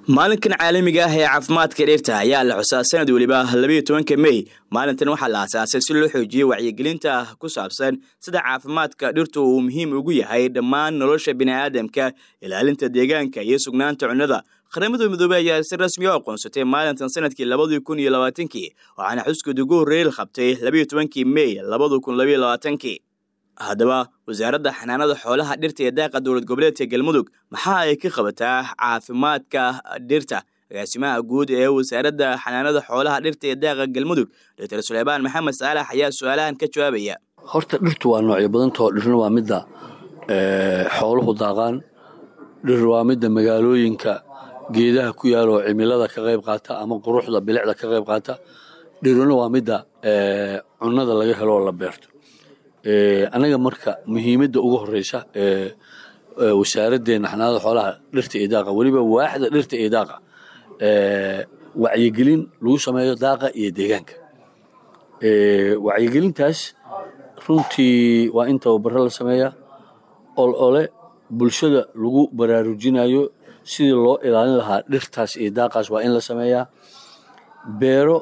maalinkan caalamiga ah ee caafimaadka dhirta ayaa la xusaa sanad weliba labayo tobanka mey maalintan waxaa la asaasay si loo xoojiyo wacyigelinta ku saabsan sida caafimaadka dhirtu uu muhiim ugu yahay dhammaan nolosha bini'aadamka ilaalinta deegaanka iyo sugnaanta cunnada qaramada midoobey ayaa si rasmi u aqoonsatay maalintan sanadkii labadii kun iyo labaatankii waxaana xuskeed ugu horreeyey la qabtay labayo tobankii mey labada kun labayo labaatankii haddaba wasaaradda xanaanada xoolaha dhirta ee daaqa dowlad goboleedka galmudug maxaa ay ka qabataa caafimaadka dhirta agaasimaha guud ee wasaaradda xanaanada xoolaha dhirta ee daaqa galmudug doctor suleymaan maxamed saalax ayaa su-aalahan ka jawaabaya horta dhirtu waa noocyo badantao dhirna waa midda xooluhu daaqaan dhir waa midda magaalooyinka geedaha ku yaaloo cimilada ka qayb qaata ama quruxda bilicda ka qayb qaata dhiruna waa midda cunnada laga helo oo la beerto anaga marka muhiimadda ugu horeysa ee wasaaraddeena xanaanada xoolaha dhirta iyo daaqa weliba waaxda dhirta iyo daaqa wacyigelin lagu sameeyo daaqa iyo deegaanka wacyigelintaas runtii waa in tababaro la sameeyaa ol ole bulshada lagu baraarujinayo sidii loo ilaalin lahaa dhirtaas iyo daaqaas waa in la sameeyaa beero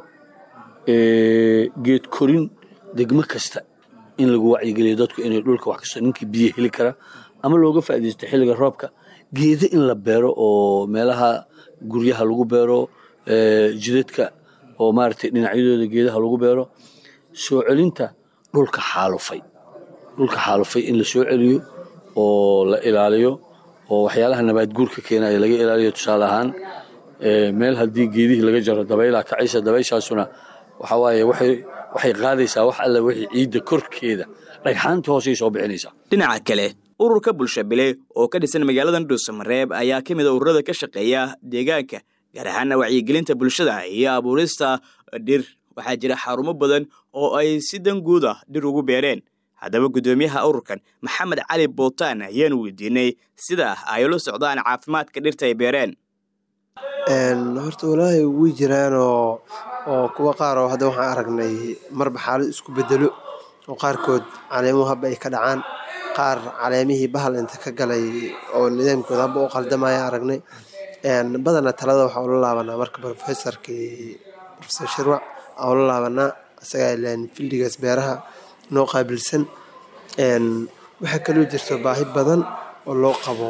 geed korin degmo kasta in lagu wacyigeliyo dadku inay dhulka wax kasto ninkii biyo heli kara ama looga faaidaysto xilliga roobka geedo in la beero oo meelaha guryaha lagu beero jidadka oo maaragtay dhinacyadooda geedaha lagu beero soo celinta dhulka xaalufay dhulka xaalufay in la soo celiyo oo la ilaaliyo oo waxyaalaha nabaad guurka keenaya laga ilaaliyo tusaale ahaan meel haddii geedihii laga jaro dabaylaa kacaysa dabayshaasuna waxaa waaye waxay qaadaysaa wax alle wixii ciidda korkeeda dhagxaanta hoosay soo bixinaysaa dhinaca kale ururka bulsha bile oo ka dhisan magaalada dhuusamareeb ayaa ka mid a ururada ka shaqeeya deegaanka gaar ahaana wacyigelinta bulshada iyo abuurista dhir waxaa jira xarumo badan oo ay si dan guud ah dhir ugu beereen haddaba guddoomiyaha ururkan maxamed cali bootaan ayaanu weydiinay sida ay ula socdaan caafimaadka dhirta ay beereen horta walaahi way jiraanoo oo kuwa qaar oo hadda waxaan aragnay marba xaalad isku bedelo oo qaarkood caleemuhu habba ay ka dhacaan qaar caleemihii bahal inta ka galay oo nidaamkooda habba u qaldamaya aragnay badana talada waxaa ula laabanaa marka rofesorkii rofesor shirwac aa ula laabanaa isagaa ilaan fildigaas beeraha noo qaabilsan waxaa kaloo jirto baahi badan oo loo qabo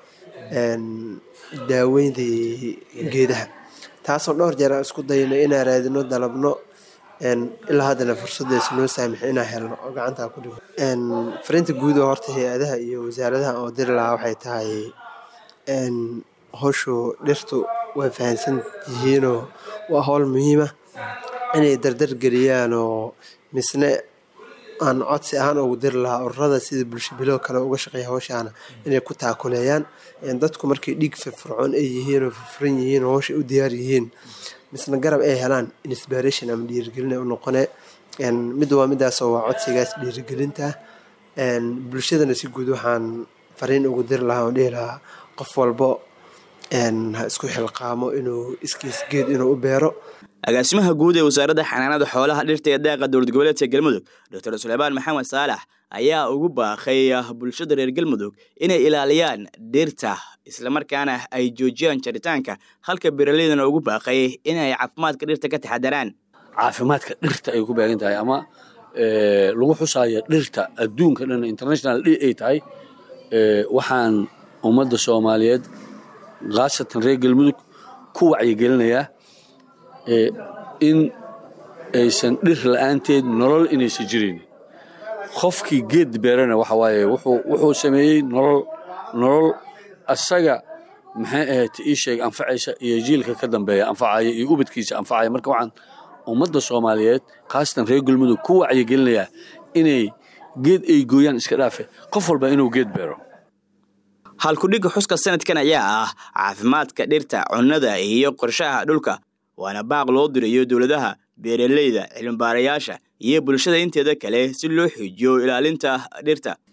daaweyntii geedaha taasoo dhowr jeer aan isku dayno inaan raadino dalabno ilaa haddana fursadaysa noo saamix inaan helno oo gacantaa ku dhigo fariinta guud oo horta hay-adaha iyo wasaaradaha oo diri lahaa waxay tahay howshu dhirtu way fahamsan yihiinoo waa howl muhiima inay dardar geliyaan oo misne aan codsi ahaan ugu diri lahaa ururada sida bulsho bilo kale uga shaqeeya howshaana inay ku taakuleeyaan dadku markay dhiig firfircoon ay yihiin oo firfuran yihiin oo howsha u diyaar yihiin misna garab ay helaan inspiration ama dhiirigelin ay u noqone mid waa midaasoo waa codsigaas dhiirigelinta bulshadana si guud waxaan fariin ugu diri lahaa oo dhihi lahaa qof walbo ha isku xilqaamo inuu iskiis geed inuu u beero agaasimaha guud ee wasaaradda xanaanada xoolaha dhirta ee daaqa dowlad goboleedka galmudug doctor suleymaan maxamed saalax ayaa ugu baaqay bulshada reer galmudug inay ilaaliyaan dhirta islamarkaana ay joojiyaan jaritaanka halka beeraleydana ugu baaqay inay caafimaadka dhirta ka taxadaraan caafimaadka dhirta ay ku baagan tahay ama lagu xusaayo dhirta adduunka dhan international d ay tahay waxaan ummadda soomaaliyeed khaasatan reer galmudug ku wacyigelinayaa in aysan dhir la-aanteed nolol inaysan jirin qofkii geed beerana waxa waaye wuxuu sameeyey nolol nolol asaga maxay ahayd ii sheeg anfacaysa iyo jiilka ka dambeeya anfacaya iyo ubadkiisa anfacaya marka waxaan ummadda soomaaliyeed khaasatan reer galmudug ku wacyigelinayaa inay geed ay gooyaan iska dhaafe qof walba inuu geed beero halkudhigga xuska sanadkan ayaa ah caafimaadka dhirta cunnada iyo qorshaha dhulka waana baaq loo dirayo dowladaha beeraleyda cilmibaarayaasha iyo bulshada inteeda kale si loo xoojiyo ilaalinta dhirta